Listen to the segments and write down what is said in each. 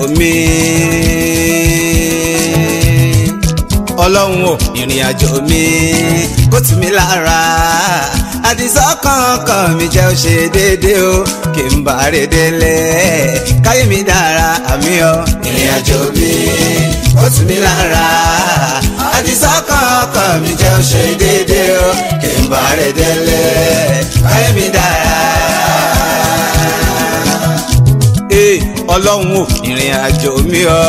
mi ọlọ́run ò ìrìn àjò mi kó tù mí lára àdìsọ́ kankan mi jẹ́ ó ṣe déédéé o kí n bá rè délé káyé mi dára àmì ọ ìrìn àjò mi kó tù mí lára àdìsọ́ kankan mi jẹ́ ó ṣe déédéé o kí n bá rè délé káyé mi dára ee ọlọ́run ò ìrìn àjò mi ọ́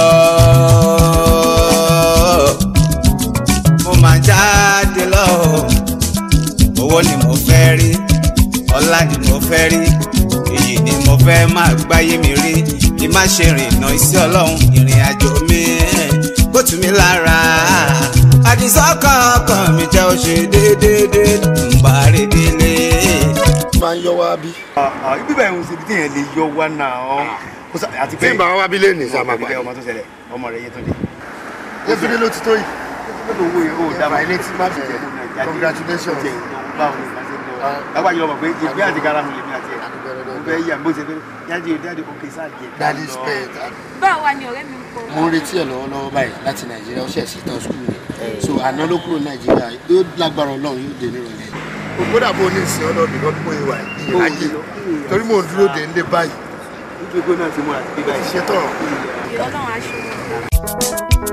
mo máa jáde lọ owó ni mo fẹ́ rí ọlá ni mo fẹ́ rí èyí ni mo fẹ́ máa gbáyé mi rí kí má ṣe rìnnà iṣẹ́ ọlọ́run ìrìn àjò mi kó tù mí lára àdìsọ́kàn ọkàn mi jẹ́ ó ṣe déédéé ń bá rí délé. máa ń yọ wá bí. ibi báyìí ń ṣe bí téèyàn lè yọ wá náà Kó sá- àti tí n bá wá bí lẹ́nìí sá máa ọmọ gbà. ọmọ tó ṣẹlẹ̀ ọmọ rẹ̀ yé tó dé. yétúndé ló ti tó yìí. lọ́dọ̀ owó yẹn ó dá Ẹ̀fà ilé tí má bẹ̀rẹ̀. Congratulations. báwo ni ìgbà ṣe ń lọ. lágbà yìí lọ́mọ pé ìgbé àti gara mi lèmi àti ẹ̀. mo fẹ́ yà bó ṣe fẹ́ yájú yájú òkè sáà jẹ. daddy spent. báwo wá ni ọ̀rẹ́ mi ń kọ́. mo ń retí ẹ̀ lọ́wọ́lọ́wọ́ báyìí láti nàìjíríà ó ṣẹ̀ sí tán skul ni so àná ló kúrò nàìjíríà yóò lágbára ọlọ́run yóò dé nírọ̀lẹ́. kódà bó ní ìsìn ọlọ́ọ̀dún lọ́dún mọ́ ìwà ìrìnàjò torí mò ń dúró dé ńlé báyìí nítorí pé náà ti múra sí bíbá yìí. ṣe tán. ìrọ̀lọ́run aṣọ wọn.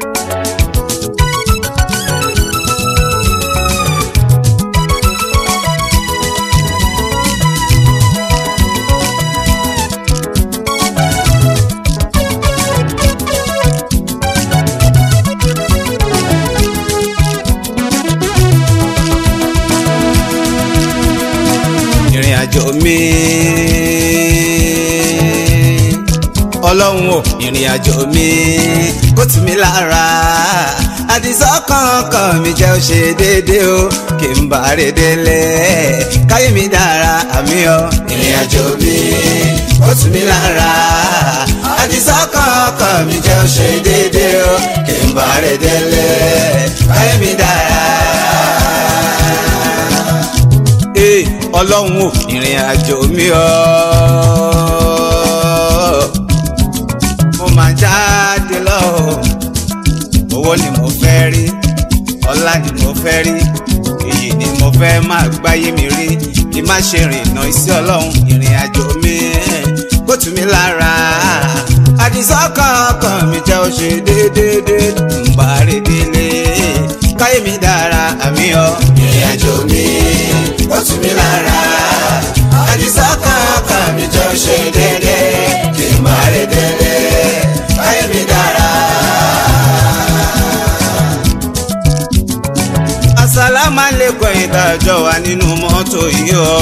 ìrìn àjò mi ọlọ́run ò ìrìn àjò mi kó tù mí lára àdìsọ́ kankan mi jẹ́ ó ṣe déédéé o kí n bá rè délé káyé mi dára àmì ọ ìrìn àjò mi kó tù mí lára àdìsọ́ kankan mi jẹ́ ó ṣe déédéé o kí n bá rè délé káyé mi dára ee ọlọ́run ò ìrìn àjò mi ọ́ mo máa jáde lọ owó ni mo fẹ́ rí ọlá ni mo fẹ́ rí èyí ni mo fẹ́ máa gbáyé mi rí kí má ṣe rìnnà iṣẹ́ ọlọ́run ìrìn àjò mi kó tù mí lára àdìsọ́kàn ọkàn mi jẹ́ ó ṣe déédéé ń bá rí délé káyé mi dára àmì ọ ìrìn àjò mi kó tù mí lára àdìsọ́kàn ọkàn mi jẹ́ ó ṣe déédéé kí n bá rí délé káyé mi dára. asalaamualeykum ìdájọ́ wa nínú mọ́tò yìí ọ́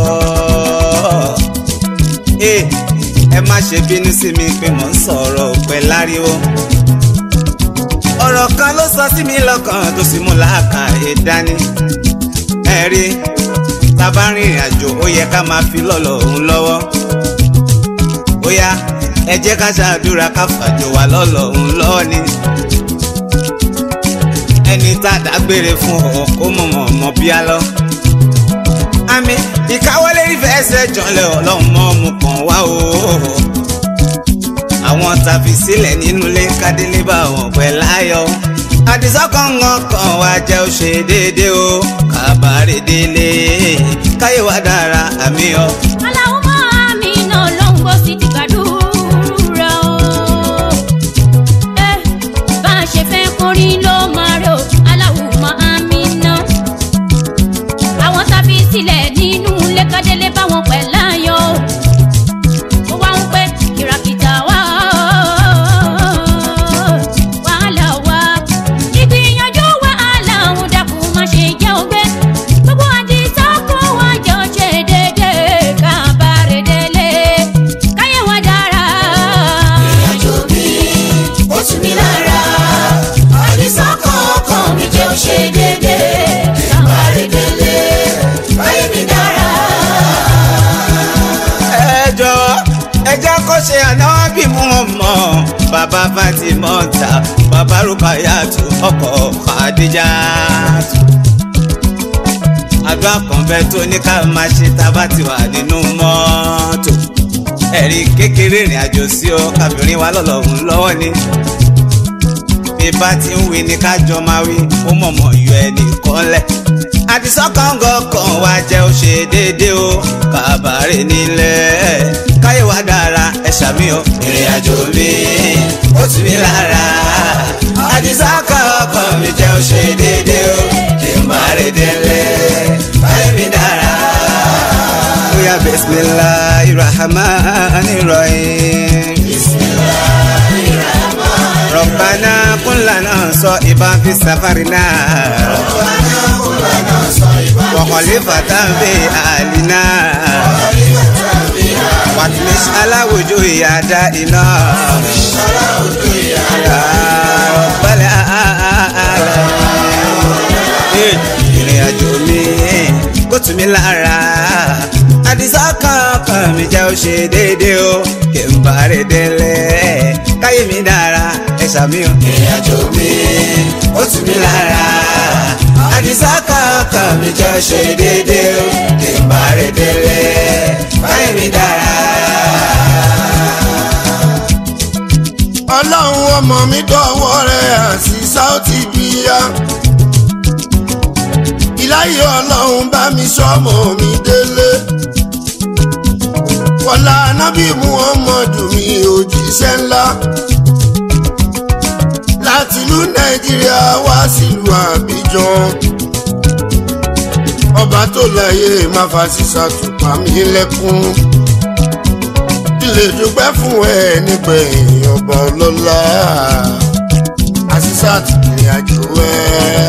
ẹ ẹ má ṣe bínú sí mi pé mò ń sọ̀rọ̀ òpẹ́ láriwo ọ̀rọ̀ kan ló sọ sí mi lọ́kàn tó sì mú làákàyè dání ẹ rí tá a bá rìnrìn àjò ó yẹ ká máa fi lọ́lọ́ òun lọ́wọ́ ó yá ẹ jẹ́ ká ṣàdúrà ká fàjò wà lọ́lọ́ òun lọ́wọ́ ni ẹni tá a dágbére fún ọ kó mọ̀ mọ̀ mọ̀ bí a lọ. àmì ìkáwọ́lé ìfẹsẹ̀ jọlẹ̀ ọlọ́run mọ́ mu kàn wá o. àwọn tàbí sílẹ̀ nínú ilé kádélé bá wọn pẹ́ láyọ̀. àdìsọ́kàngàn kan wá jẹ́ ó ṣe déédéé o kábàárẹ̀ délé káyé wa dára àmì ọ. aláwọ̀ mi náà ló ń gbọ́ sí ti gbàdúrà o. ẹ bá a ṣe fẹ́ kórí ló máa rò aláwọ̀ mi náà. àwọn tábí sílẹ̀ nínú lẹ́kàdélé báwọn pẹ̀ láyọ̀ ó wá ń pẹ́ kìràkìtà wá wàhálà wá ìgbìyànjú wàhálà òun dàkú má ṣe jẹ́ ògbé gbogbo àdìsá kó wá jọ ṣe déédéé kábàárẹ̀ délé káyé wá dára. ìrìnàjò mi ó tù mí lára àdìsọ́kàn ọkàn mi jẹ́ ó ṣe déédéé kábàárẹ̀ délé káyé mi dára. ẹ jọ̀ọ́ ẹ jẹ́ kó ṣe ànábì mú wọn mọ́ bàbá Fatima ta bàbá Rukayatu ọkọ Khadija àdúrà kan bẹ tó ní ká máa ṣe tá a bá ti wà nínú mọ́tò ẹ̀rí kékeré ìrìn àjò sí ọ kábìrin wa lọ́lọ́run lọ́wọ́ ni bí bá ti ń wí ni kájọ máa wí ó mọ̀mọ́ yọ ẹnì kan lẹ̀ àdìsọ́kàngọ̀ kan wá jẹ́ ó ṣe déédéé o kàbàárẹ̀ nílẹ̀ káyé wa dára ẹ ṣàmì o ìrìn àjò mi ó tù mí lára àdìsọ́kàngọ̀ kan mi jẹ́ ó ṣe déédéé o kí n má rè délé káyé mi dára. bóyá bisimilahi rahman rahim. ربنا كن لنا صائبا في سفرنا وخليفة في أهلنا واطمس على وجوه أعدائنا يا رب العالمين ìrìn àjò mi kó tù mí lára àdìsá kankan mi jẹ́ ó ṣe déédéé o kí n bá rè délé káyé mi dára ẹ ṣàmì o. ìrìn àjò mi ó tù mí lára àdìsá kankan mi jẹ́ ó ṣe déédéé o kí n bá rè délé káyé mi dára. ọlọ́run ọmọ mi dọ̀wọ́ rẹ̀ àti sáùtì bíyá. ìláyé ọlọ́run bá mi sọ́mọ mi délé. wọlá anábì muhammadu mi òjíṣẹ́ ńlá. láti ìlú nàìjíríà wá sílùú àbíjan. ọba tó láyé má fa sísá tùpá mi lẹ́kún lè dúpẹ́ fún ẹ nígbẹ̀yìn ọba ọlọ́lá àṣìṣà ti ìrìn àjò ẹ.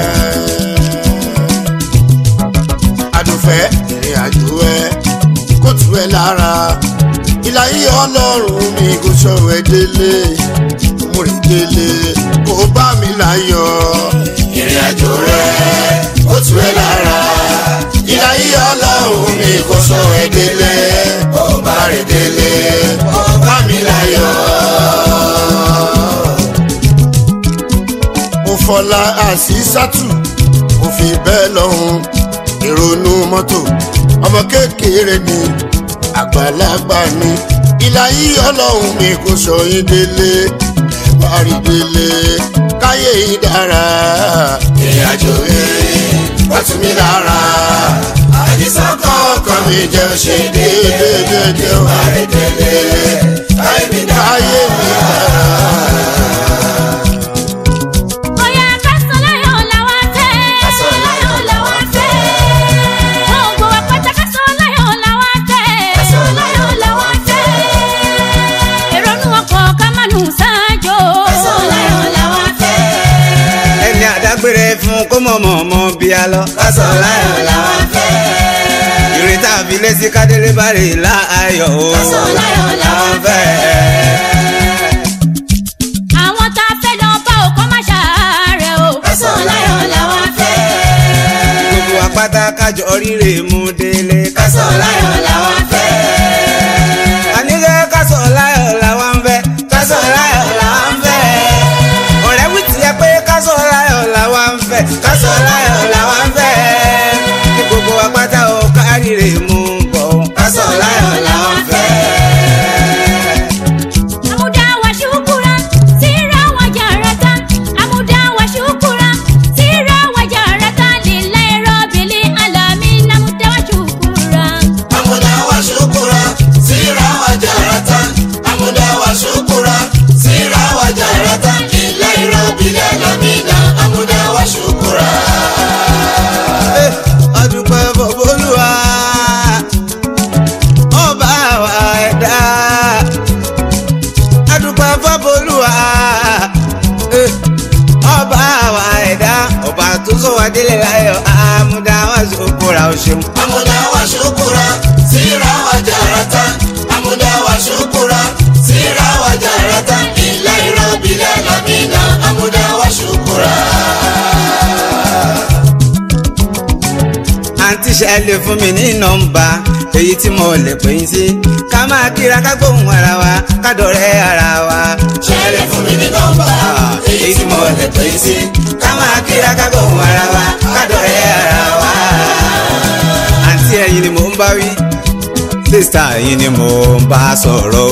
àdùfẹ́ ìrìn àjò ẹ kó tù ẹ lára ìlà yìí ọlọ́run mi kò sọ̀rọ̀ ẹ délé mo rìn délé kó bá mi láyọ̀ ìrìn àjò rẹ kó tù ẹ lára ìlà yìí ọlọ́run mi kò sọ̀rọ̀ ẹ délé kó bá rìn délé kó bá mi láyọ̀. mo fọlá àṣìṣàtù mo fi bẹ́ẹ̀ lọ́hùn ìrònú mọ́tò ọmọ kékeré ni àgbàlagbà ni ìlà yìí ọlọ́run mi kò sọ yín délé ẹ bá rí délé káyé yìí dára ìrìn àjò yìí wọ́n tún mi lára àdìsán kọ̀ọ̀kan mi jẹ́ ṣe déédéé déédéé wà rí délé káyé mi dára. Oya kásánláyọ̀ làwa fẹ́. Kásánláyọ̀ làwa fẹ́. Gbogbo àpáta kásánláyọ̀ làwa fẹ́. Kásánláyọ̀ làwa fẹ́. Èrònú ọkọ̀ ká má nù sáájò. Kásánláyọ̀ làwa fẹ́. ẹni àdágbére fún kó mọ̀ mọ̀ mọ́ bí a lọ. lásán láyọ̀ làwọn fẹ́. ìrètà àfilé sí kádélé bá rè láàyò o. Lásán láyọ̀ làwọn fẹ́. Àwọn tá a fẹ́ lọ bá òkọ́ má ṣàárẹ̀ o. Kásánláyọ̀ làwa fẹ́. gbogbo apáta kájọ oríire mú délé. kásán láyọ̀ làwọn fẹ́. àníkẹ́ kásán láyọ̀ làwọn fẹ́. kásán láyọ̀ làwọn fẹ́. ọ̀rẹ́ wí tiẹ̀ pé kásán láyọ̀ làwọn fẹ́. kásán láyọ̀ làwọn fẹ́. kí gbogbo apáta ò káríire mú bọ̀. kásán láyọ̀ làwọn fẹ́. Amuda wa shukura, sira wa jarata. Amuda wa shukura, sira wa jarata. Lillahi rabbil alamin. Amuda wa shukura. Amuda wa shukura, sira wa jarata. Amuda wa shukura, sira wa jarata. Lillahi rabbil alamin. Amuda wa shukura. ọdúpẹ́ bọ̀bọ́lùwà ọba wa ẹ̀dá ọdúpẹ́ bọ̀bọ́lùwà ọba wa ẹ̀dá ọba tó sọ wá délé láyọ̀ àmúdá wá sókòrà ó ṣeun. Amuda wa shukura, sira wa jarata. Amuda wa shukura, sira wa jarata. Lillahi rabbil alamin. Amuda wa shukura. àǹtí ṣẹlẹ̀ fún mi ní nọ́mbà èyí tí mo lè pè yín sí ká máa kíra ká gbóhùn ara wa ká dọ̀rẹ́ ara wa. Ṣẹlẹ̀ fún mi ní nọ́mbà, èyí tí mo lè pè yín sí ká máa kíra ká gbóhùn ara wa ká dọ̀rẹ́ ara wa. àǹtí ẹ̀yin ni mò ń bá wí sísá yìí ni mo bá sọ̀rọ̀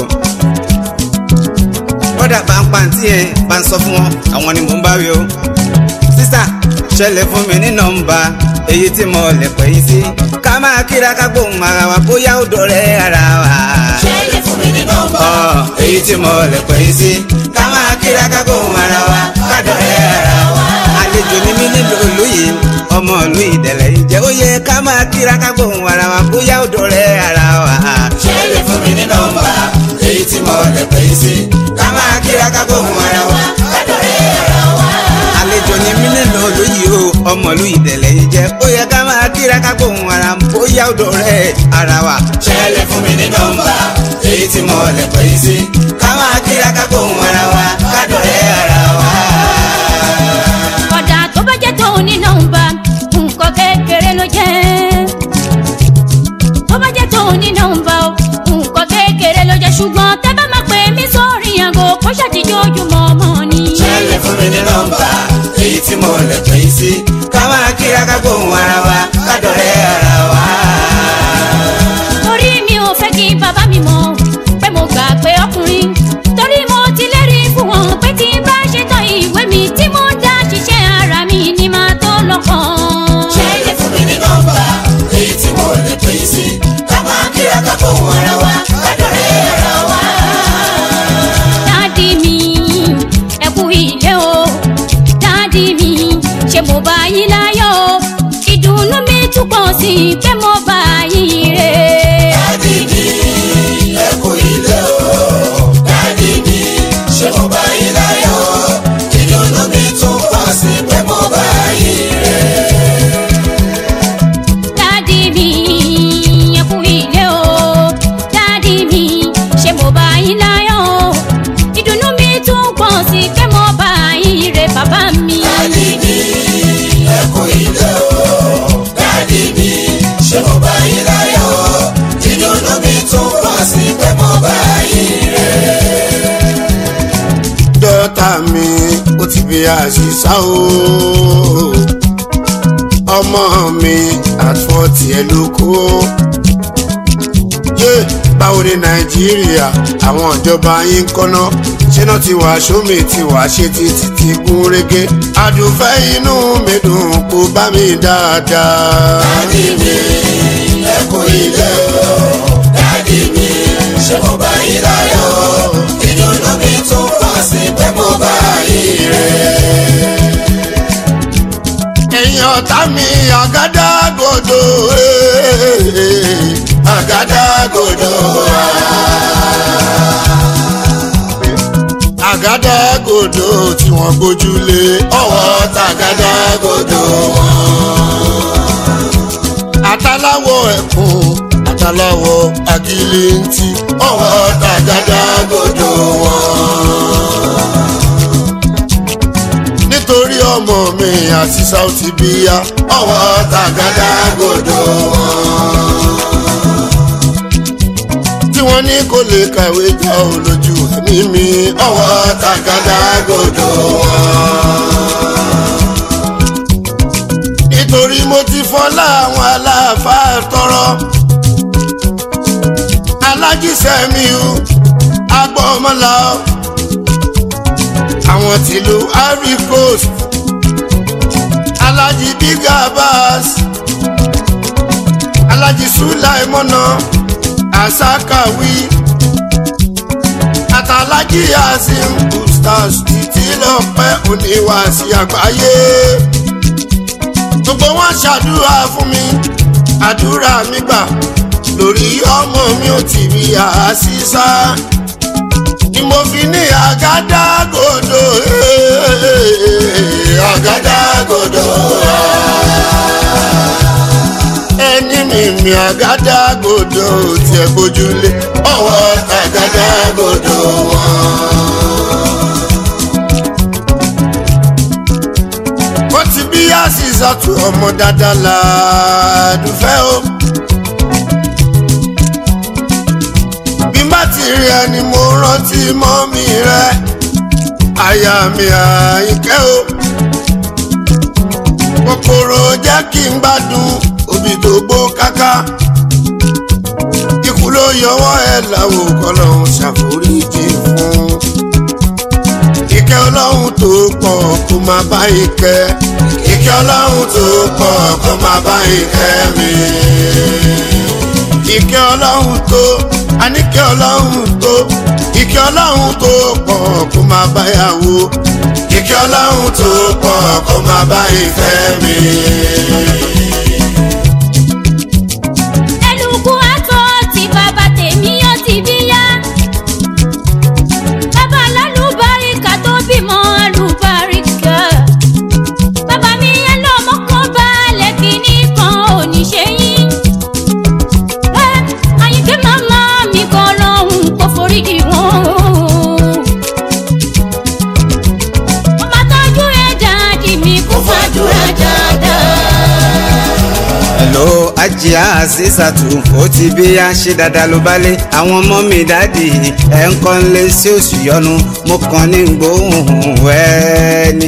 bọ́dà pàǹpàǹtì ẹ̀ bá ń sọ fún wọn àwọn ni mò ń bá wí o sísá ṣẹlẹ̀ fún mi ní nọ́mbà èyí tí mo lè pè yín sí ká máa kíra ká gbóhùn ara wa bóyá ó dọ̀rẹ́ ara wa. ṣẹlẹ̀ fún mi ní nọ́mbà. Ọ̀, èyí tí mo lè pè yín sí ká máa kíra ká gbóhùn ara wa ká dọ̀rẹ́ ara wa. àlejò ni mí nílò olóyè ọmọ ìlú ìdẹ̀lẹ̀ yìí jẹ́ ó yẹ ká máa kíra ká gbóhùn ara wa bóyá ó dọ̀rẹ́ ara wa. ṣẹlẹ̀ fún mi ní nọ́mbà. èyí tí mo lè pè é sí. ká máa kíra ká gbóhùn ara wa. kádọ̀rẹ́ ara wa. àlejò ni mí nílò olóyè o ọmọ ìlú ìdẹ̀lẹ̀ yìí jẹ́ ó yẹ ká máa kíra ká gbóhùn ara bóyá ó dọ̀rẹ́ ara wa. ṣẹlẹ̀ fún mi ní nọ́mbà. èyí tí mo lè pè é sí. ká máa kíra ká gbóhùn ara wa kádọ̀rẹ́ ara wa. kódà tó bá jẹ́ tó ní nọ́mbà nǹkan kékeré ló jẹ́ tó bá jẹ́ tó ní nọ́mbà o nǹkan kékeré ló jẹ́ ṣùgbọ́n tẹ́ bá máa pè mí sórí àgọ́ kó ṣàtijọ́ ojúmọ́ ọmọ ni. ṣẹlẹ̀ fún mi ní nọ́mbà. èyí tí mo lè pè é sí. ká máa kíra ká gbóhùn ara wa kádọ̀rẹ́ ara wa. torí mi ò fẹ́ kí bàbá mi mọ̀ pé mo gbà pé ọkùnrin torí mo ti lérí fún wọn pé tí n bá ṣetán ìwé mi tí mo dá ṣiṣẹ́ ara mi ni màá tó lọ́kàn. ṣẹlẹ̀ fún mi ní nọ́mbà. èyí tí mo lè pè é sí. ká máa kíra ká fóun ara wa. kádọ̀rẹ́ ara wa. dádì mi ẹ kú ilé o dádì mi ṣé mo bá yín láyọ̀ o ìdùnnú mi tún pọ̀ sí i pé mo bá yín rè dádì mi ẹ kú ilé o. dádì mi ṣé mo bá yín láyọ̀ o. ìdùnnú mi tún pọ̀ sí i pé mo bá yín rè. dádì mi ẹ kú ilé o dádì mi ṣé mo bá yín láyọ̀ o ìdùnnú mi tún pọ̀ sí i pé mo bá yín rè bàbá mi. dádì mi ẹ kú ilé o. dádì mi ṣé mo bá yín láyọ̀ o. ìdùnnú mi tún pọ̀ sí i pé mo bá yín rè. dọ́tà mi ó ti bí àṣìṣà o ọmọ mi àtúntì ẹ ló kó yé báwo ni nàìjíríà àwọn ìjọba yín ń kọ́ná ṣé náà ti wà sómi ti wà ṣe ti ti ti gún régé àdùnfẹ́ inú mi dùn kó bá mi dáadáa. dádì mi ẹ kú ilé o. dádì mi ṣé mo bá yín láyọ̀ o. ìdùnnú mi tún pọ̀ sí i pé mo bá yín rè. ẹ̀yin ọ̀tá mi àgádágodo eh, àgádágodo ah. àgádágodo tí wọ́n gbójúlé ọwọ́ tàgádágodo wọn. àtàláwọ̀ ẹ̀kún àtàláwọ̀ àgìlìntì ọwọ́ tàgádágodo wọn nítorí ọmọ mi àti Saoty bíyá ọwọ́ tàgádágodo wọn. tí wọ́n ní kò lè kàwé já ò lójú ẹ̀mí mi ọwọ́ tàgádágodo wọn. nítorí mo ti fọlá àwọn aláàfáà tọrọ alájísẹ́mi o agbọ́mọlá o àwọn tìlú ivory coast alhaji big abbas alhaji sulaimona asakawi àtàlájì yasin ustaz títí lọ́pẹ́ oníwàásí àgbáyé gbogbo wọn ṣàdúrà fún mi àdúrà mi gbà lórí ọmọ mi ò tì bí àṣìṣà ni mo fi ní àgádágodo eh, àgádágodo ẹni mi mi àgádágodo tiẹ̀ gbójúlé ọwọ́ àgádágodo wọn. wọ́n ti bí àṣìṣàtú ọmọ dáadáa làádùfẹ́ o. bí má ti rí ẹni mo rántí mọ́mí rẹ àyà mi àyíkẹ́ o. kòkòrò jẹ́ kí n gbádùn òbí tó gbó káká. ikú yọwọ́ ẹ̀ láwo kọ́lọ́hún ṣàforíjì fún. ìkẹ́ ọlọ́run tó pọ̀ kó má bá ìkẹ́. ìkẹ́ ọlọ́run tó pọ̀ kó má bá ìkẹ́ mi. ìkẹ́ ọlọ́run tó àníkẹ́ ọlọ́run tó ìkẹ́ ọlọ́run tó pọ̀ kó má bá yàwó. ìkẹ́ ọlọ́run tó pọ̀ kó má bá ìfẹ́ mi. ẹlùkù àtọ tí bàbá tèmi ó ti bí yá. bàbá lálùbáríkà tó bímọ àlùbáríkà. bàbá mi yẹn lọ́mọ kan balẹ̀ kìíní kan ò ní ṣe yín. ẹ àyìnkẹ́ màmá mi kan lọ́hùn kó foríjì wọn. ọmọ tọ́jú ẹ̀ dáàdì mi kó fàdúrà dáadáa. hello ajia azizatu ó ti bí a ṣe dáadáa ló bá lé àwọn ọmọ mi dáàdì ẹ̀ ń kọ́ lé sí oṣù yọnu mo kàn ní gbóhùn ẹni.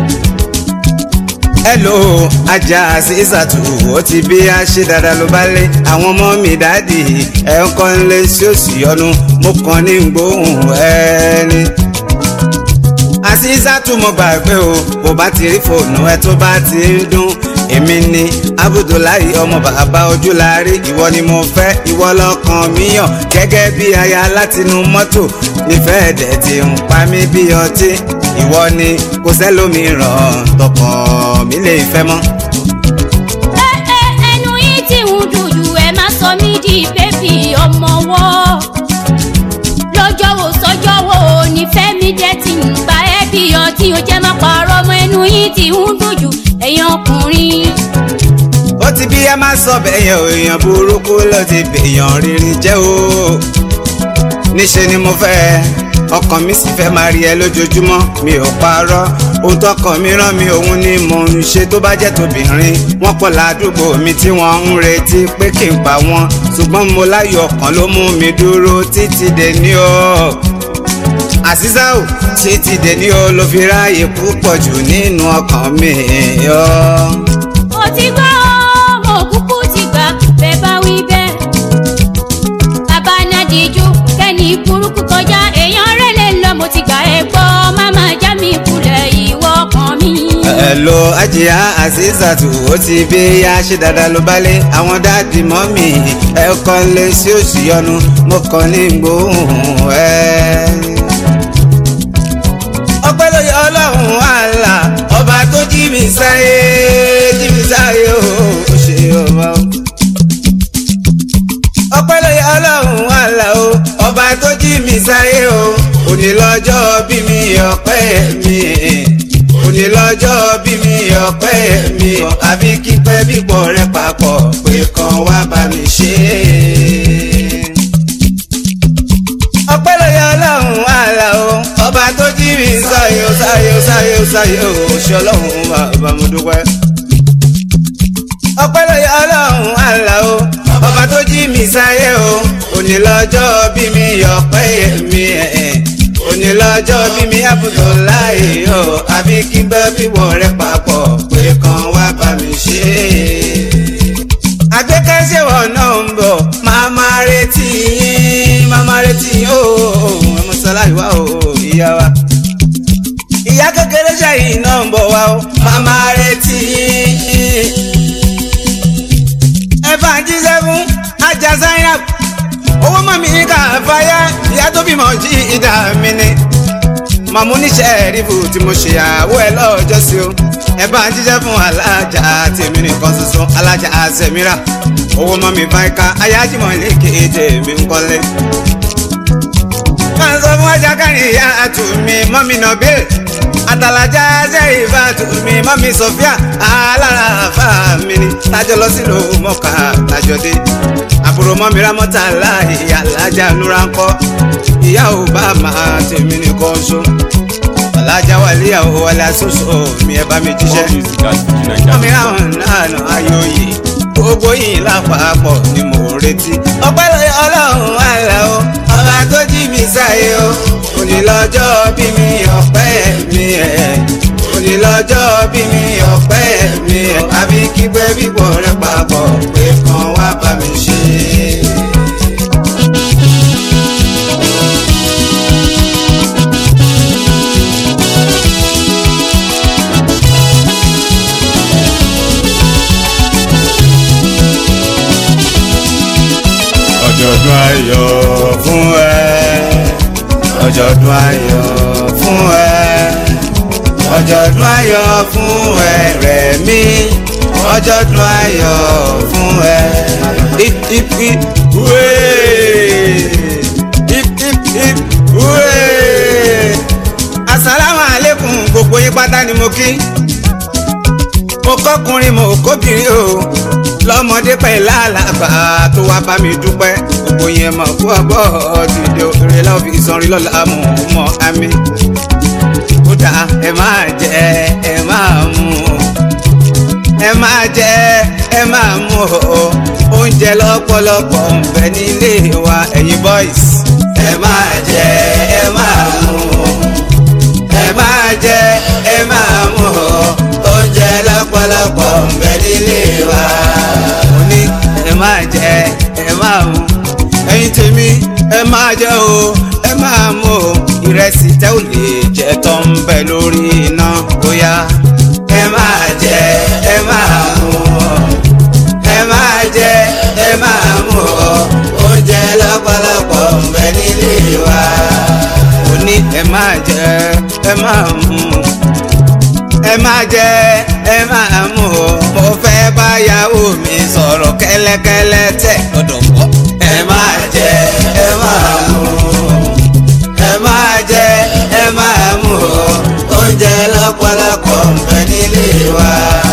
hello ajá azizatu ó ti bí a ṣe dáadáa ló bá lé àwọn ọmọ mi dáàdì ẹ̀ ń kọ́ lé sí oṣù yọnu mo kàn ní gbóhùn ẹni àṣìṣàtú mo gbàgbé o bó bá ti rí fóònù ẹ tó bá ti ń dún èmi ni abudulayi ọmọ bàbá ojúlárí ìwọ ni mo fẹ́ ìwọ lọ́kàn mi yàn gẹ́gẹ́ bí aya látinú mọ́tò nífẹ̀ẹ́ dẹ̀ ti ń pa mí bí ọtí ìwọ ni kò sẹ́lómìíràn tọkàn mi lè fẹ́ mọ́. ẹ ẹ ẹnu yìí tí ń dùn jù ẹ má sọ mí di bébì ọmọ wọ́ lọ́jọ́ wo sọ́jọ́ wo nífẹ̀ẹ́ mi jẹ́ ti ń gba ẹ́ bí ọtí o jẹ́ má parọ́ mọ́ ẹnu yìí tí ń dùn jù ẹ̀yin ọkùnrin. ó ti bí ẹ má sọ bẹ́yẹn o èèyàn burúkú ló ti bèèyàn rírì jẹ́ o níṣẹ́ ni mo fẹ́ ọkàn mi sì fẹ́ máa rí ẹ lójoojúmọ́ mi ò parọ́ ohun tọkàn mi rán mi òun ni mò ń ṣe tó bá jẹ́ tóbìnrin wọ́n pọ̀ ládùúgbò mi tí wọ́n ń retí pé kí n pa wọ́n ṣùgbọ́n mo láyọ̀ ọkàn ló mú mi dúró títí dé ní o àṣìṣàwò títí dé ní o ló fi ráàyè púpọ̀ jù nínú ọkàn mi yọ. mo ti gbọ́ mo kúkú ti gbà bẹ́ẹ̀ bá wí bẹ́ẹ̀. bàbá nàdíjú kẹ́ni burúkú kọjá èèyàn rẹ̀ lè lọ mo ti gbà ẹ gbọ́ máma já mi kulẹ̀ ìwọ kan mi. Hello ajiya azizatu ó ti bí ya ṣe dáadáa ló bá lé àwọn dáàdì mọ́mì ẹ kọ́ lé sí òsì yọnu mo kàn ní gbóhùn ẹ. ọpẹ́ ló yẹ ọlọ́run àlà ọba tó jí mi sáyé jí mi sáyé o ó ṣe ọba o. ọpẹ́ ló yẹ ọlọ́run àlà o ọba tó jí mi sáyé o òní lọ́jọ́ bí mi ọpẹ́ mi òní lọ́jọ́ bí mi ọpẹ́ mi àbí kípẹ́ bípọ̀ rẹ papọ̀ pé kan wá bá mi ṣe é. ọpẹ́ ló yẹ ọlọ́run àlà o ọba tó jí mi sáyé o sáyé o sáyé o sáyé o ṣe ọlọ́run bàbá mo dúpẹ́. ọpẹ́ ló yẹ ọlọ́run àlà o ọba tó jí mi sáyé o òní lọ́jọ́ bí mi ọpẹ́ mi ẹ̀ òní lọ́jọ́ bí mi àbùtò láì o àbí kí n bá bíwọ̀ rẹ papọ̀ pé kan wá bá mi ṣe é. àgbékẹ́sẹ̀wọ̀ náà ń bọ̀ máa máa retí yín máa máa retí yín o ọmọ sọlá ìwà o ìyá wa. ìyá kékeré ṣẹ́yìn náà ń bọ̀ wá o máa máa retí yín. ẹ bá ń jíṣẹ́ fún ajá zainab owó mọ̀ mí kà fáyà ìyá tó bímọ jí ìdá mi ni màmú níṣẹ́ rífù tí mo ṣe àwọ̀ ẹ lọ́jọ́ sí o ẹ bá ń jíjẹ́ fún alájà tèmi nìkan ṣoṣo alájà àzẹ̀mírà owó mọ̀ mi fáìka ayájímọ̀ ilé kéde mi ń kọ́lé. máa ń sọ fún ajá kárí ìyá àtúnmí mọ́mí nọ́bìl àtàlájà ṣe ìfà àtúnmí mọ́mí sọfíà alára àfà mi ni tájọ lọ sílùú mọ́kà tájọ dé àbúrò mọ́mi rámọ́tà láàyè alájà núra ń kọ́ ìyá ò bá máa tèmi nìkan ṣó alájà wà léyàwó wálé aṣoṣo mi ẹ bá mi jíṣẹ́ mọ́mi ráwọn náà ayọ̀yè gbogbo yìí lápapọ̀ ni mò ń retí ọpẹ́ lóye ọlọ́run àlà o ọba tó jí mi sáyé o òní lọ́jọ́ bí mi ọpẹ́ mi ẹ̀ òní lọ́jọ́ bí mi ọpẹ́ mi ẹ̀ àbí kígbẹ́ bíbọ̀ rẹ papọ̀ pé kan wá bá mi ṣe. ọjọ́dún ayọ̀ fún ẹ ọjọ́dún ayọ̀ fún ẹ ọjọ́dún ayọ̀ fún ẹ Rẹ̀mí ọjọ́dún ayọ̀ fún ẹ. hip hip hip hooray hip hip hip hooray asalaamu aleykum gbogbo yín pátá ni mo kí mo kọkùnrin mo kóbìnrin o lọ́mọdé pẹ̀lú àlàbà tó wá bá mi dúpẹ́ gbogbo yẹn mọ̀ kú ọgbọ́ dìde òrè lọ́ọ́ fi sanrin lọ́la mọ̀ mọ́ àmì kódà ẹ máa jẹ ẹ máa mú ẹ máa jẹ ẹ máa mú o oúnjẹ lọ́pọ̀lọpọ̀ ń bẹ nílé wa ẹ̀yin boys ẹ máa jẹ ẹ máa mú ẹ máa jẹ ẹ máa mú o oúnjẹ lọ́pọ̀lọpọ̀ ń bẹ nílé wa mo ní ẹ máa jẹ ẹ máa mú ẹ̀yin tèmi ẹ máa jẹ o ẹ máa mú o ìrẹsì tẹ́ ò lè jẹ tó ń bẹ lórí iná bóyá ẹ máa jẹ ẹ máa mú o ẹ máa jẹ ẹ máa mú o oúnjẹ lọ́pọ̀lọpọ̀ ń bẹ nílé wa mo ní ẹ máa jẹ ẹ máa mú ẹ máa jẹ ẹ máa mú o mo fẹ́ báyàwó mi sọ̀rọ̀ kẹ́lẹ́kẹ́lẹ́ tẹ̀ gbọ́dọ̀ gbọ́ ẹ máa jẹ ẹ máa mú ẹ máa jẹ ẹ máa mú o oúnjẹ lọ́pọ̀lọpọ̀ ń bẹ nílé wa.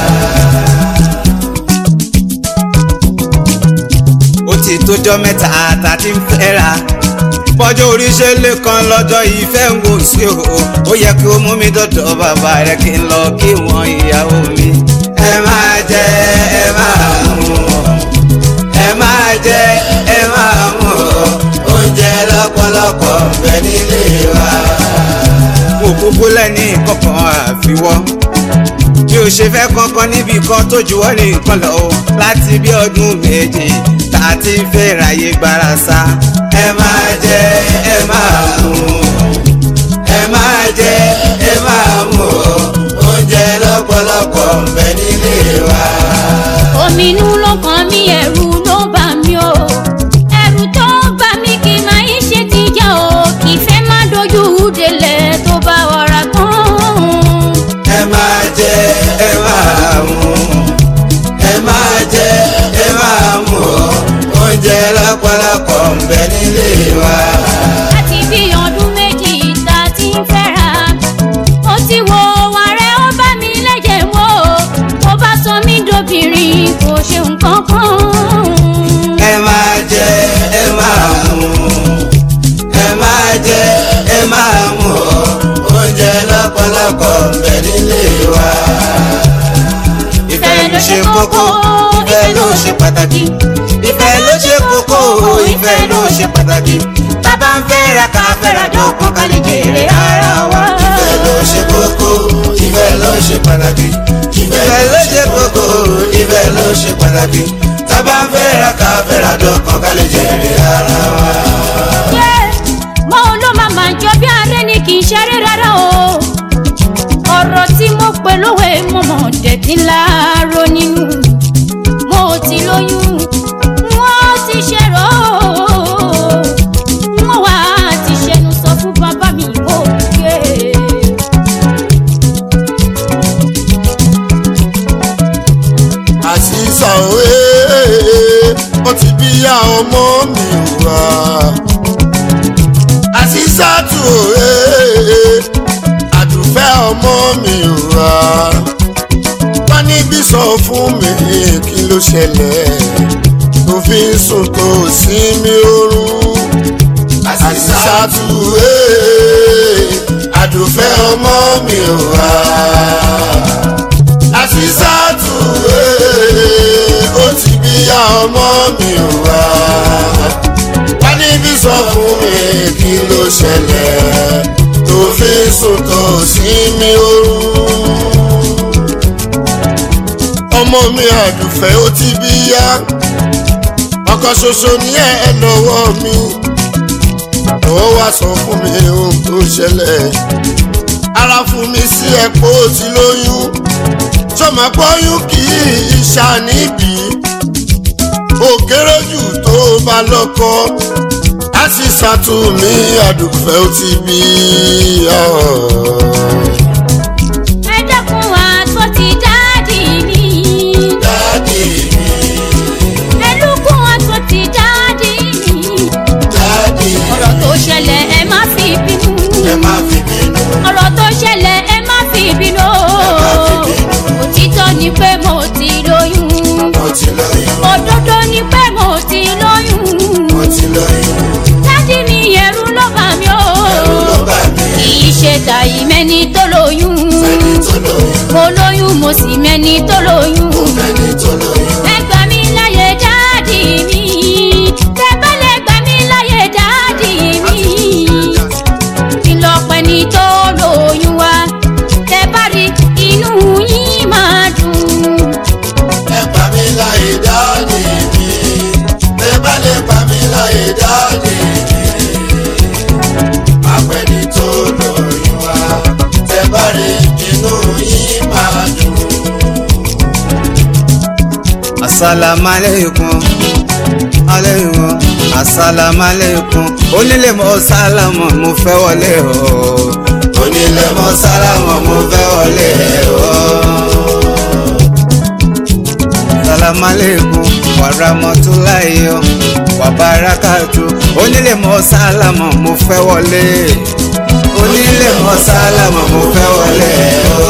ó ti tójọ́ mẹ́ta tá a ti ń fẹ́ra bọ́jọ́ oríṣẹ́ lè kan lọ́jọ́ ìfẹ́ ń wò sí o ó yẹ kí o mú mi dọ̀dọ̀ bàbá rẹ kí n lọ kí wọ́n ìyàwó mi. ẹ máa jẹ ẹ máa mú ẹ máa jẹ ẹ máa mú oúnjẹ lọ́pọ̀lọpọ̀ ń bẹ nílé wa. mo kúkú lẹ́ni kọ̀ọ̀kan àfiwọ́ bí o ṣe fẹ́ kankan níbi kan tó juwọ́ nìkan lọ o láti bí ọdún méje tá a ti ń fẹ́ ráyè gbára sá. ẹ máa jẹ ẹ máa mú ẹ máa jẹ ẹ máa mú oúnjẹ lọ́pọ̀lọpọ̀ ń bẹ nílé wa. ominú ló kàn mí ẹ̀rù ló bà mí o ẹ̀rù tó bà mí kì í máa ń ṣe tìjà o kì í fẹ́ má dojú délẹ̀ tó bá wàrà tán. ẹ máa jẹ ẹ máa mú ẹ máa jẹ ẹ máa mú oúnjẹ lọ́pọ̀lọpọ̀ ń bẹ nílé wa. láti bí ọdún méjì tá a ti ń fẹ́ra ó ti wo ààrẹ ó bá mi lẹ́jẹ̀ wò ó bá sọ mí dobìnrin kò ṣe nǹkan kan. ẹ máa jẹ ẹ máa mú ẹ máa jẹ ẹ máa mú oúnjẹ lọ́pọ̀lọpọ̀ ń bẹ nílé wa. ìfẹ́ ló ṣe kókó ìfẹ́ ló ṣe pàtàkì ìfẹ́ ló ṣe kókó ìfẹ́ ló ṣe pàtàkì bàbá ń fẹ́ra ká fẹ́ra dọ́kun ká lè jèrè ara wa. ìfẹ́ ló ṣe kókó ìfẹ́ ló ṣe pàtàkì ìfẹ́ ló ṣe kókó ìfẹ́ ló ṣe pàtàkì bàbá ń fẹ́ra ká fẹ́ra dọ́kun ká lè jèrè ara wa. Yé, mo ló máa máa jọ bí aré ni kì í ṣeré rárá o ọ̀rọ̀ tí mo pè lówe mo mọ̀ dẹ̀tí láàárọ̀ nínú mo ti lóyún wọ́n ti ṣèrò wọ́n wá ti ṣẹnu sọ fún bàbá mi mo gbé. àṣìṣà òwe ó ti bí ya ọmọ mi wá. àṣìṣà tù òwe àdùfẹ́ ọmọ mi wá. wọ́n níbí sọ fún mi kí ló ṣẹlẹ̀ tó fi ń sùn tó sí mi oorun. àṣìṣà tù òwe àdùfẹ́ ọmọ mi wá àṣìṣàtù ee ó ti bí ya ọmọ mi wá wá níbí sọ fún mi kí ló ṣẹlẹ̀ tó fi sùn tó sí mi oorun ọmọ mi àdùfẹ́ ó ti bí ya ọkọ ṣoṣo ní ẹ lọ́wọ́ mi lọ́wọ́ wá sọ fún mi ohun tó ṣẹlẹ̀ ara fún mi sí ẹ̀pọ̀ tí lóyún sọmọ pọ́yún kì í ṣàníbì ó kéré jù tó bá lọ́kọ á sì ṣàtúnmí àdùfẹ́ ó ti bí ọ́. ẹ dẹ́kun wa tó ti dáàdì mi. dáàdì mi ẹ lùkùn wa tó ti dáàdì mi. dáàdì ọ̀rọ̀ tó ṣẹlẹ̀ ẹ má fi bínú. ẹ má fi bínú ọ̀rọ̀ tó ṣẹlẹ̀ ẹ má fi bínú. òtítọ́ ni pé mo ti lóyún. mo ti lóyún òdodo ni pé mo ti lóyún. mo ti lóyún dádì mi ẹ̀rù ló bà mí o. ẹ̀rù ló bà mí kì í ṣe tàyí mẹ́ni tó lóyún. ẹni tó lóyún mo lóyún mo sì mẹ́ni tó lóyún. ẹni tó lóyún ẹ gbà mí láyé dáàdì mi. tẹ bá lè gbà mí láyé dáàdì mi. kí lọ pẹ́ ni tó lóyún wa. tẹ bá rí inú yín máa dùn. ẹ pa mí láyé dáàdì mi ẹ bá lè pa mí láyé dáàdì mi apẹni tó lóyún wa tẹ bá rí inú yín máa dùn. asalaamualeykum aleykum asalaamualeykum onílé mo sálámù mo fẹ́ wọlé o onílé mo sálámù mo fẹ́ wọlé o. asalaamualeykum wàràmọ́túláyé o wàbárakàtú onílé mo sálámù mo fẹ́ wọlé onílé mo sálámù mo fẹ́ wọlé o.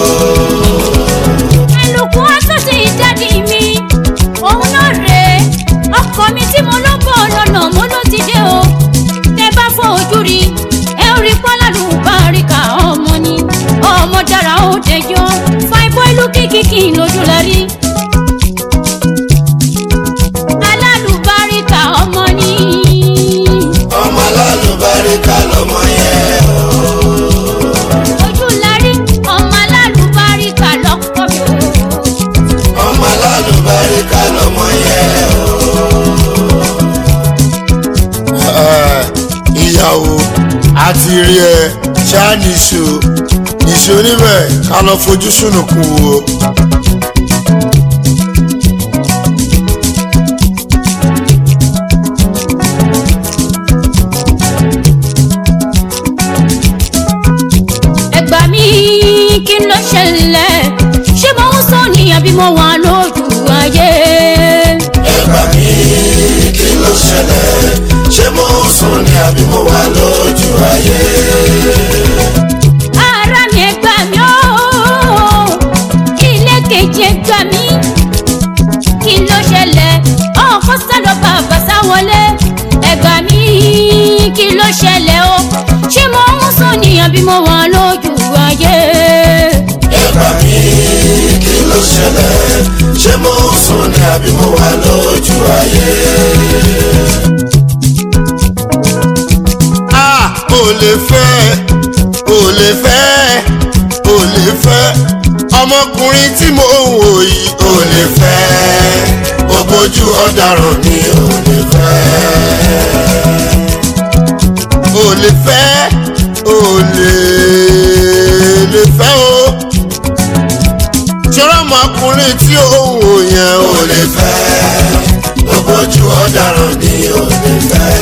ẹlùkù ọtún ti dádì mi òun náà rèé ọkọ mi tí mo ló bọ̀ lọ́nà mo ló ti dé o tẹ bá fọ ojú rí ẹ ó rí pọ́ládùn báríkà ọmọ ni ọmọ dára ó dẹjọ́ fáìbọ́ ìlú kìkìkì lójú la rí. alálùbáríkà ọmọ ni ọmọ alálùbáríkà lọmọ yẹn o. ojú la rí ọmọ alálùbáríkà lọ́kọ̀ mi o. ọmọ alálùbáríkà lọmọ yẹn o. Ẹ, ìyàwó àti rí ẹ ṣáà nìṣó nìṣó níbẹ̀ ká lọ fojú sùnùkùn wo. ẹ gbà mí kí ló ṣẹlẹ̀ ṣé mo ń sọ ní àbí mo wà lójú ayé. ẹ gbà mí kí ló ṣẹlẹ̀ ṣé mo ń sùn ní àbí mo wà lójú ayé. ara mi ẹ gbà mí ó ilé kejì ẹ gbà mí kí ló ṣẹlẹ̀ ọkọ sálọ bàbá sáwọlé ẹ gbà mí kí ló ṣẹlẹ̀ o ṣé mo ń sọ ní àbí mo wà lójú ayé. ẹ gbà mí kí ló ṣẹlẹ̀ ṣé mo ń sùn ní àbí mo wà lójú ayé. a ò lè fẹ́ ò lè fẹ́ ò lè fẹ́ ọmọkùnrin tí mo ń wò yìí ò lè fẹ́ ògbójú ọ̀daràn ni ò lè fẹ́ ò lè fẹ́ ò lè lè fẹ́ o ṣọ́rọ́ ọmọkùnrin tí ó ń wò yẹn ò lè fẹ́ ògbójú ọ̀daràn ni ò lè fẹ́.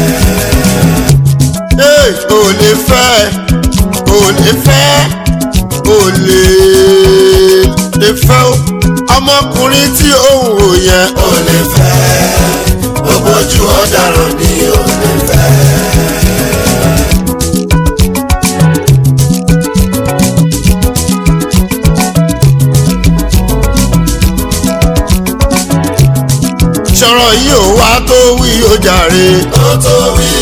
Hey, ò lè fẹ́ ò lè fẹ́ ò lè lè fẹ́ o ọmọkùnrin tí ó ń wò yẹn ò lè fẹ́ ògbójú ọ̀daràn ni ò lè fẹ́. sọ̀rọ̀ yìí ò wá tó wí ó jàre ó tó wí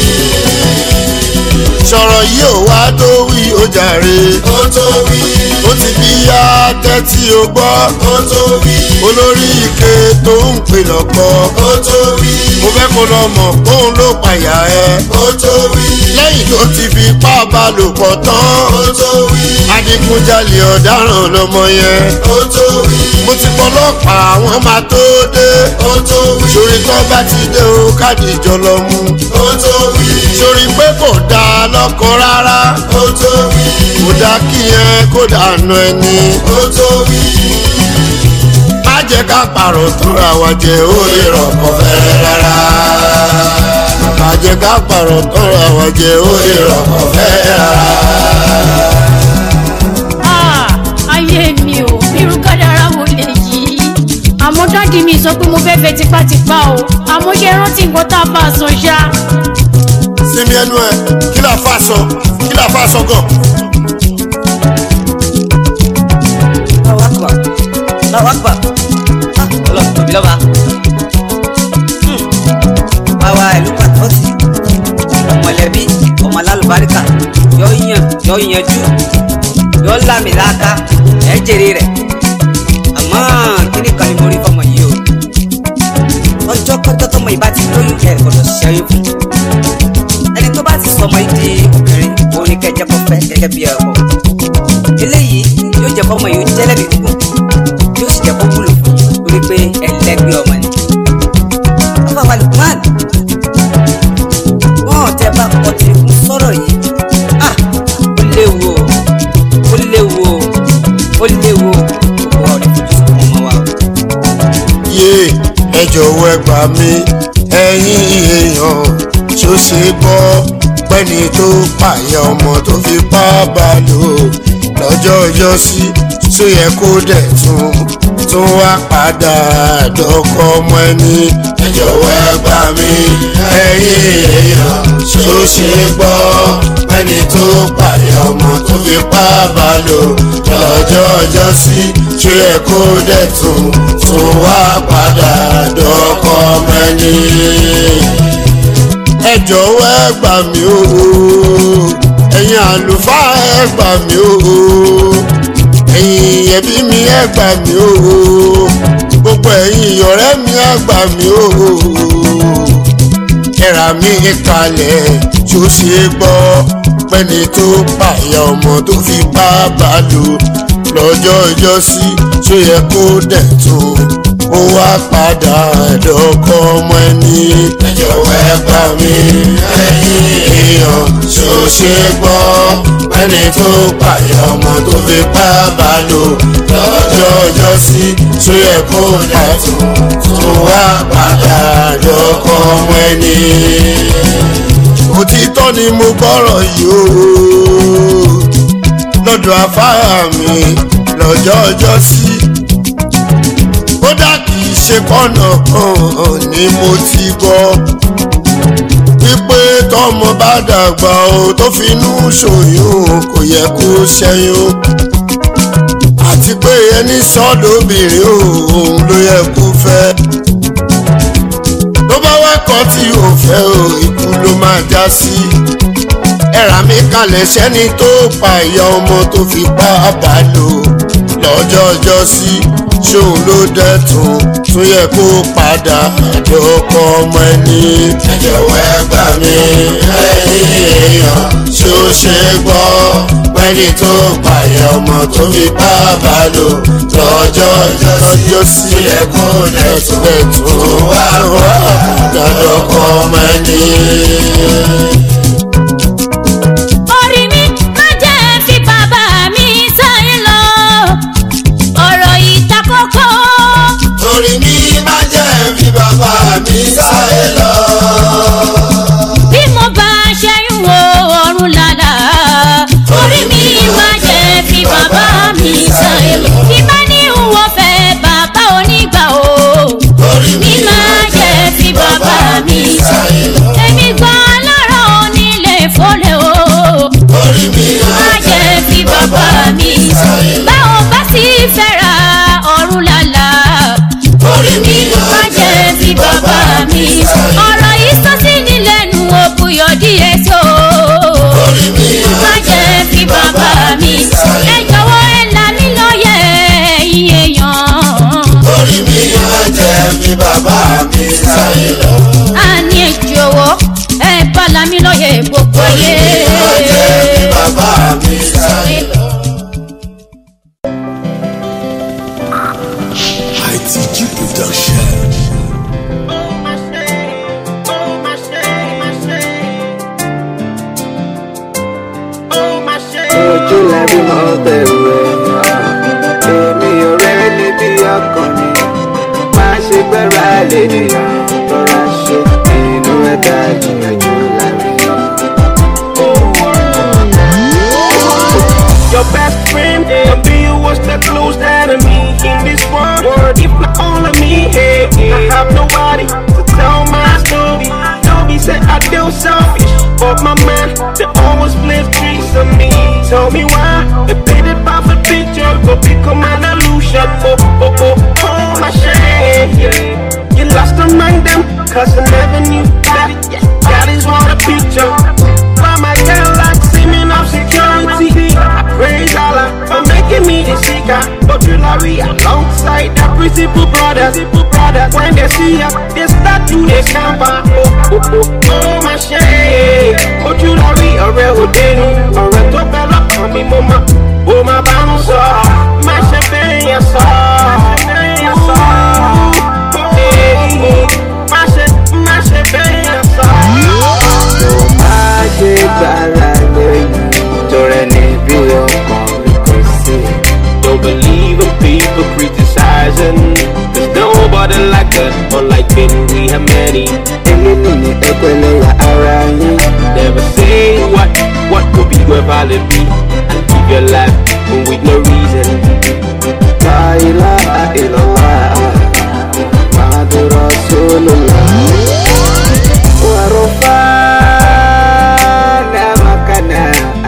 sọ̀rọ̀ yìí ò wá tó wí ó jàre ó tó wí ó ti bí yá tẹ́tí o gbọ́ ó tó wí olórí ike tó ń pè lọ́pọ̀ ó tó wí mo fẹ́ kó lọ mọ̀ póun ló pàyà ẹ ó tó wí lẹ́yìn tó ti fi ipá bá lò pọ̀ tán ó tó wí adigunjalè ọ̀daràn lọmọ yẹn ó tó wí mo ti pọlọ́pàá àwọn máa tó dé ó tó wí sórí tó bá ti dé o káàdì ìjọ lọ mú ó tó wí sórí pé kò dáa lọ́kọ rárá ó tó wí kò dá kí yẹn kó dànù ẹni ó tó wí má jẹ́ ká pààrọ̀ tó ra wa jẹ ó lè rọ̀kọ̀ fẹ́rẹ́ rárá. ká pààrọ̀ tọrọ àwọn jẹ ó lè rọ̀kọ̀ fẹ́ rárá. Ah, ayé mi ò irú kádàrá wo lè yí àmọ́ dáàdi mi sọ pé mo fẹ́ fẹ́ tipátipá o àmọ́ ṣe rántí nǹkan tá a bá a sọ ṣá. sinmi ẹnu ẹ kí la fa sọ kí la fa sọ gan. lọ́wọ́ àgbà lọ́wọ́ àgbà ọlọ́run tóbi lọ́ba báwa ìlú pàtọ́sì ọmọlẹ́bí ọmọ alálùbáríkà yọ yàn yọ yanjú yọ lámìláka ẹ jèrè rẹ̀ àmọ́ kíní kan ni mo rí fọmọ yìí o ọjọ́ kọ́jọ́ tọmọ yìí bá ti lóyún ẹ gbọ́dọ̀ ṣẹ́yìn fún ẹni tó bá ti sọ ọmọ yìí di obìnrin òun ni kẹjẹ kọ fẹ́ gẹ́gẹ́ bí ẹ̀kọ́ eléyìí yóò jẹ́ fọmọ yìí ó jẹ́ lẹ́bi gbogbo yóò sì jẹ́ kó wúlò fún torí pé ẹlẹ́gbẹ́ ọmọ ni. afáwa lukman wọn tẹ bá kọ tí ń sọ̀rọ̀ yìí ah ó léwu o ó léwu o ó léwu o gbogbo ọ̀rẹ́ fojú sọ ọmọ wa o. yé ẹ jọ̀wọ́ ẹ gbà mí ẹ̀yin èèyàn ṣó ṣe gbọ́ pẹ́ni tó pààyà ọmọ tó fi pa bá lò lọ́jọ́ ọjọ́ sí tó yẹ kó dẹ̀ tún tún wá padà dọ́kọ ọmọ ẹni. ẹ jọ̀wọ́ ẹ gbà mí ẹ̀yin èèyàn ṣó ṣe gbọ́ pẹ́ni tó pààyà ọmọ tó fi pa bá lò lọ́jọ́ ọjọ́ sí tó yẹ kó dẹ̀ tún tún wá padà dọ́kọ ọmọ ẹni ẹ jọ̀wọ́ ẹ gbà mí o ẹ̀yin àlùfáà ẹ gbà mí o ẹ̀yin ẹbí mi ẹ gbà mí o gbogbo ẹ̀yin ọ̀rẹ́ mi ẹ gbà mí o ẹ̀rà mi kalẹ̀ tó ṣe é gbọ́ pẹ́ni tó pààyà ọmọ tó fi bá bá lò lọ́jọ́ ìjọsí tó yẹ kó dẹ̀ tún ó wá padà dọ́kọ ọmọ ẹni. ẹ jọ̀wọ́ ẹ gbà mí ẹ̀yin èèyàn ṣó ṣe gbọ́ ẹni tó pààyà ọmọ tó fi bá bá lò lọ́jọ́ ìjọsí tó yẹ kó dẹ̀ tún tó wá padà dọ́kọ ọmọ ẹni. òtítọ́ ni mo gbọ́rọ̀ yìí o lọ́dọ̀ afárá mi lọ́jọ́ ọjọ́ sí kódà kì í ṣe kọ́nà kan ni mo ti gbọ́ wípé tọmọ bá dàgbà o tó finú ṣòyún kò yẹ kó ṣẹ́yún àti pé ẹni sọ́dọ̀bìnrin òun ló yẹ kó fẹ́ tó bá wá kọ́ tí ò fẹ́ o ikú ló máa já sí ẹ̀rà mi kalẹ̀ sẹ́ni tó pa ìyá ọmọ tó fi pa bá lò lọ́jọ́ ọjọ́ sí ṣóun ló dẹ́tun tún yẹ kó padà àdókò ọmọ ẹni. ẹ jọ̀wọ́ ẹ gbà mí ẹ̀yin èèyàn ṣó ṣe gbọ́ pẹ́ni tó pààyà ọmọ tó fi bá bá lò lọ́jọ́ ọjọ́ sí tún yẹ kó dẹ́tun tún wá wá àdókò ọmọ ẹni. orí mi má jẹ́ fi bàbá mi sáyé lọ ọ̀rọ̀ ìtakọ́kọ́ orí mi má jẹ́ fi bàbá mi sáyé lọ. bí mo bá ṣẹ́yún wo ọ̀run lálá orí mi má jẹ́ fi bàbá mi sáyé lọ bí bá ní ìwọ fẹ́ bàbá onígbà o orí mi má jẹ́ fi bàbá mi sáyé lọ èmi gan lọ́rọ̀ onílé fọ́lẹ̀ o orí mi má jẹ́ fi bàbá mi sáyé lọ báwo bá sì fẹ́ra ọ̀run lálá orí mi má jẹ́ fi bàbá mi ọ̀rọ̀ yìí sọ sí ní lẹ́nu òbúyọ̀ díẹ̀ tó má jẹ́ fi bàbá mi ẹ jọ̀wọ́ ẹ là mí lóye ẹ̀yin èèyàn orí mi má jẹ́ fi bàbá mi sáyé lọ. a ní ẹ jọ̀wọ́ ẹ bá là mí lóye gbogbo ayé. má jẹ́ fi bàbá mi sáyé lọ. ITG Production. ojú lẹ́bí mọ́ bẹ̀rù ẹ̀yàn èmi ò rẹ́ níbi ọkàn mi má ṣe gbẹ́ra lè nìyàn rọra ṣe inú ẹ̀dá ìgbìyànjú They always play tricks on me. Tell me why. They painted perfect picture, go become an illusion. Oh, oh, oh, oh, my shame. You lost among them, cause I never knew that. That is what a picture. Why my girl like seeming of security? I praise Allah for making me the seeker. But jewelry alongside the principal brothers. brothers. When they see ya, they start to they scamper. Oh, oh, oh, oh, my shame. But jewelry, ọ̀rẹ́ òde ni. ọ̀rẹ́ tó fẹ́ lọ́kàn mi mo máa ó máa bá ń sọ. Má ṣe bẹ́ẹ̀ yẹn sọ. Má ṣe bẹ́ẹ̀ yẹn sọ. Má ṣe má ṣe bẹ́ẹ̀ yẹn sọ. má ṣe gbára lẹ́yìn tọrẹ níbi ọkàn mi kò sí. Don't believe in people criticizing. There's nobody like us, unlike Ben, we have many. èyí nìyí ẹgbẹ́lẹ́yà ara yín. Never say what, what could be where valid be. And keep your life with no reason. La ilaha illallah Muhammadu Rasulullah Wa rafa'na makana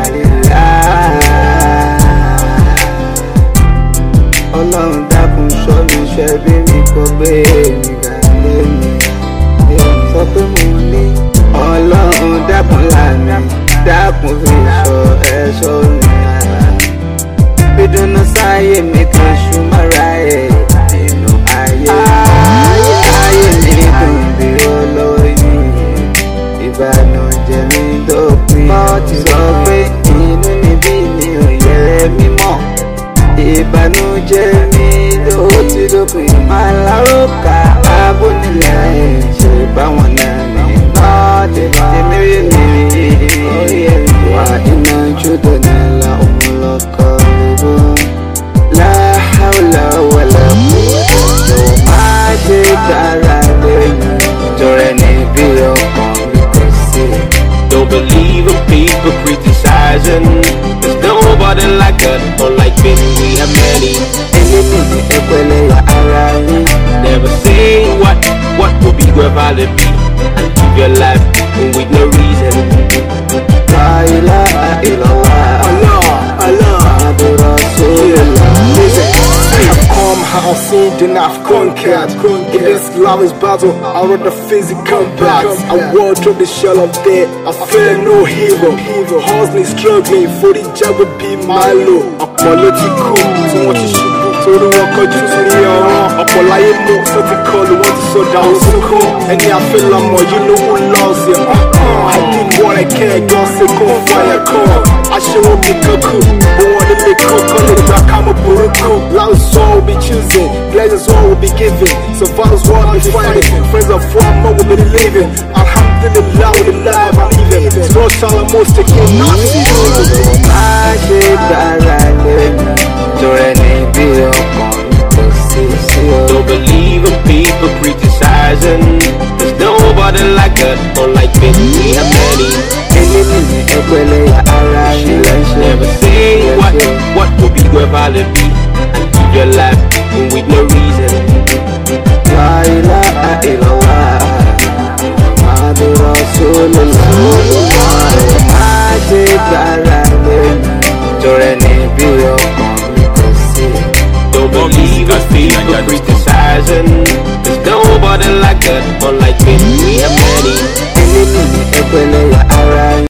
alillah Ọlọ́run dákun ṣọ́ mi ṣẹ́ bí mi kò gbé mi ga lẹ́nu Sọ pé mo ní Ọlọ́run dákun lànà dákun fi ṣọ́ ẹ̀ṣọ́ mi bidunu sáyé mi kan ṣùmọ́ra ẹ̀ nínú ayé. ayé mi dùn bí olóyún ìbànújẹ́ mi dópin. mo ti sọ pé inú níbí mi ò yẹ mímọ́ ìbànújẹ́ mi ló ti dópin. máa lárúkà abónilẹ̀ ẹ̀ ṣe báwọn náà ní lọ́ọ̀dẹ̀ tèmi rí mi rí wà iná jùdọ̀ nílà òun lọ́kọ́ níbó. La hawla wala quwwata má ṣe gbára lẹ́yìn tọrẹ níbi ọkàn mi kò sí. Don't believe in people criticizing. There's nobody like us, unlike Ben, we have many. èyí nìyí ẹgbẹ́lẹ́yà ara yín. Never say what, what would be where valid be. And keep your life with no reason. La ilaha illallah Muhammadu Rasulullah. I have come, I have seen, then I've conquered. In this lawless battle, I run the physical combat. I walk through the shell of death, I fear no hero. Hustling, struggling, for the job would be my low. Ọ̀pọ̀ ló ti kú tí wọ́n ti ṣubú torí wọn kọjú sí ọ̀ràn. Ọ̀pọ̀ láyé mú tó ti kọlu, wọ́n ti sọ̀dà òsùnkún. Ẹni àfẹ́lọ́mọ̀ yìí ló wù lọ́ọ̀sì. I did what I can, God say go fire call. Aṣẹ́wó mi kankú, bó wọn nílé kó kọ́lé gbà ká mọ̀ burúkú. Loud soul will be choosing, blessings all will be given. Survivors will be fighting, friends of one more will be living. Alhamdulillah with the life I'm living. Small child I'm most taking nothing. má ṣe gbára lẹ́yìn tọrẹ níbi ọkàn mi kò sí sí o. Don't believe in people criticizing. There's nobody like us, unlike Ben, we have many. èyí nìyí ẹgbẹ́lẹ́yà ara yín. Never say what, what would be where valid be. And keep your life with no reason. La ilaha illallah Muhammadu Rasulullah. má ṣe gbára lẹ́yìn tọrẹ níbi ọkàn mi kò sí. Don't believe in people criticizing. There's nobody like us, unlike Ben, we have many. èyí nìyí ẹgbẹ́lẹ́yà ara